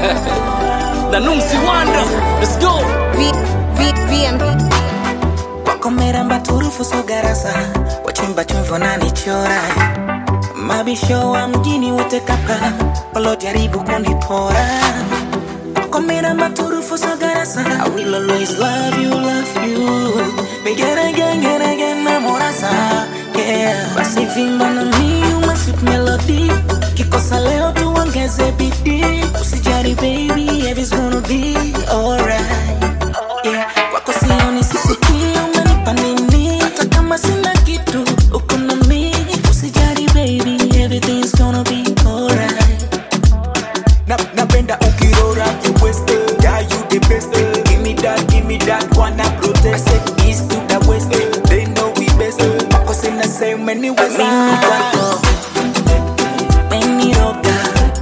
na Numsi Wanda. Let's go. V, V, VM. wakomera mbaturufu sogarasa wachimba chumvi wananichora mabisho wa mjini wote kapa walojaribu kunipora wakomera mbaturufu sogarasa I will always love you, love you Begin again, again, again, namorasa yeah. basi vimba na mi my sweet melody kikosa leo tuongeze bidii usijari baby everything's gonna be alright yeah. kwako sioni sisikii umenipa nini hata kama sina kitu uko na mi usijari baby everything's gonna be alright Na- napenda ukirora you waste yeah you the best give me that give me that wanna protest I said east to the west they know we best wako sina same many ways mimi kwako meniroga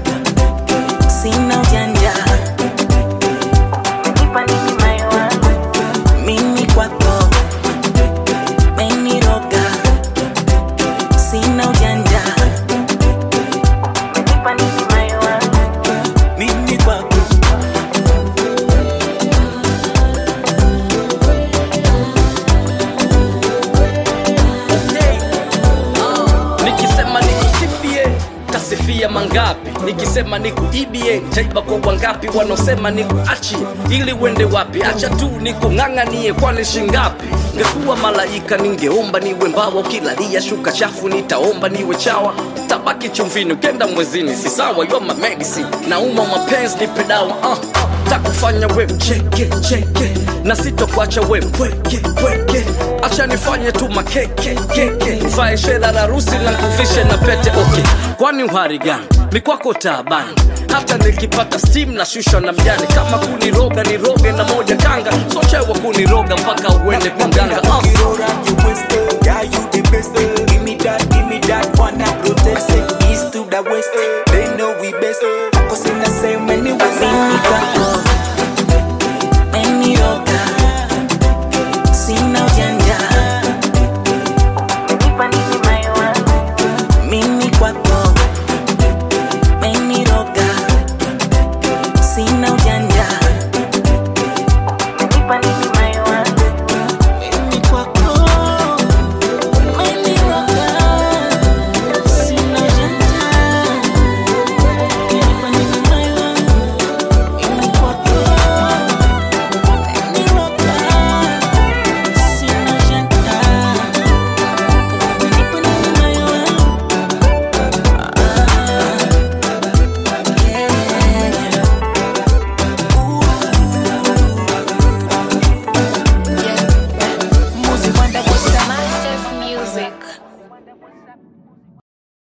sina ujanja Umenipa nini moyo wangu? mimi kwako meniroga sina ujanja Umenipa nini moyo wangu? mimi kwako Nikisema nikusifie tasifia mangapi? Nikisema nikuibie taiba kwa wangapi? Wanaosema nikuachi ili uende wapi? Acha tu nikung'ang'anie, kwani shingapi? Ngekuwa malaika ningeomba niwe mbawa, ukilalia shuka chafu nitaomba niwe chawa. Tabaki chumvini ukenda mwezini, si sawa? You are my medicine, nauma mapenzi nipe dawa uh. Takufanya we mcheke cheke na sitokuacha we mpweke pweke, acha nifanye tu makeke keke, uvae shela la harusi na kuvishe na pete okay. Kwani uhari gani mikwako taabani hata nikipata steam na shusha na mjani, kama kuniroga niroge na moja kanga, so chewa kuniroga mpaka uende kwa mganga uh. ukirora you waste yeah you the best give me that give me that wanna protest I said east to the west they know we best wako sina same many ways mimi kwako